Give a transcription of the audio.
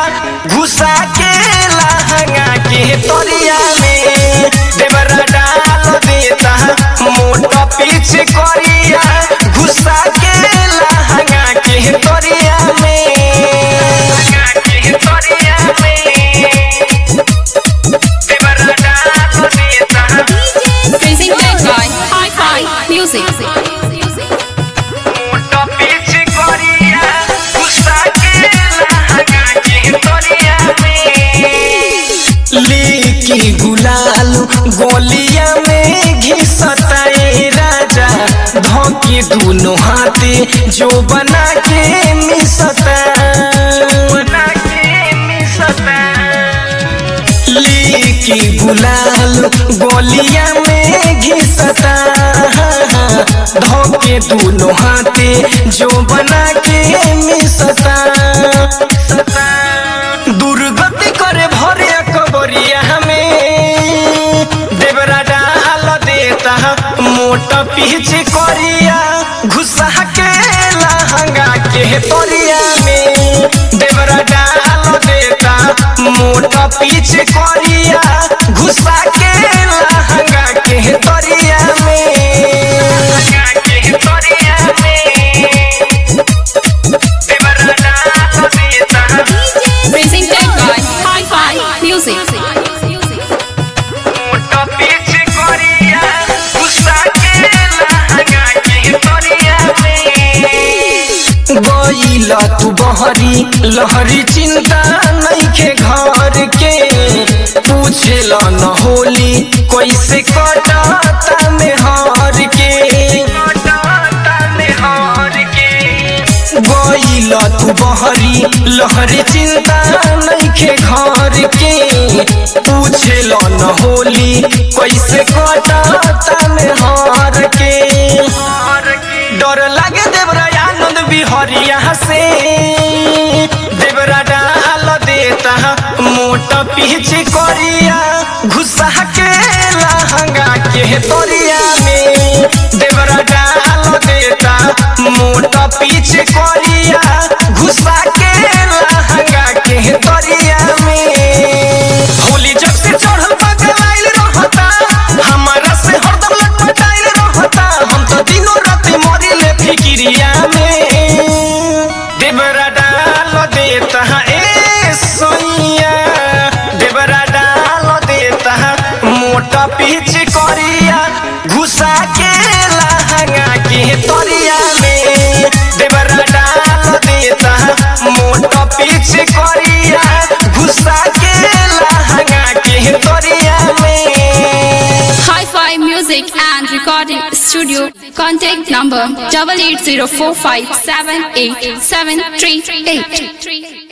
घुसा के लहंगा के तोरिया में देवरा डाल देता मोटा पीछे करिया घुसा के लहंगा के तोरिया में के तोरिया में देवरा डाल देता Presented by Hi-Fi Music. मोटा पीछे करिया गुस्सा के लहंगा के तोरिया में लेकी गुलाल गोलिया में घिसता ए राजा धोके दोनों हाथे जो बना के मिसता बना के मिसता लेकी गुलाल गोलिया में घिसता धोके दोनों हाथे जो बना के मिसता दुर्गति करे भरे कबरिया में देवरा डाल देता मोटा पीछे करिया घुसा के लहंगा के तोरिया में देवरा डाल देता मोटा पीछे करिया घुसा के लहंगा के तोरिया में के तोरिया में देवरा डाल देता Presented by Hi-Fi Music. मोटा पीछे करिया गुस्सा के लहंगा के तोरिया में गईला तू बहरी लहरी चिंता नइखे घर के पूछेला न होली कैसे कटाता में हार के कटाता में हार के गईला तू बहरी लहरी चिंता नइखे घर के पूछेला न होली कैसे कटाता में हार के डर लागे देवरा आनंद बिहरिया से देवरा डाल देता मोटा पीछे करिया घुसा के लहंगा के तोरिया में देवरा डाल देता मोटा पीछे करिया घुसा के लहंगा के तोरिया में होली जब से चढ़ल बगलाइल रहता हमारा से हरदम लटपटाइल रहता हम तो दिनों रात मरिले फिकिरिया में देवरा डाल देता ए सोइया देवरा डाल देता मोटा पीछे करिया घुसा के लहंगा के तोरिया में देवरा डाल देता मोटा पीछे करिया घुसा के लहंगा के तोरिया में Hi-Fi Music and Recording Studio. Contact number double eight zero four five seven eight seven three eight.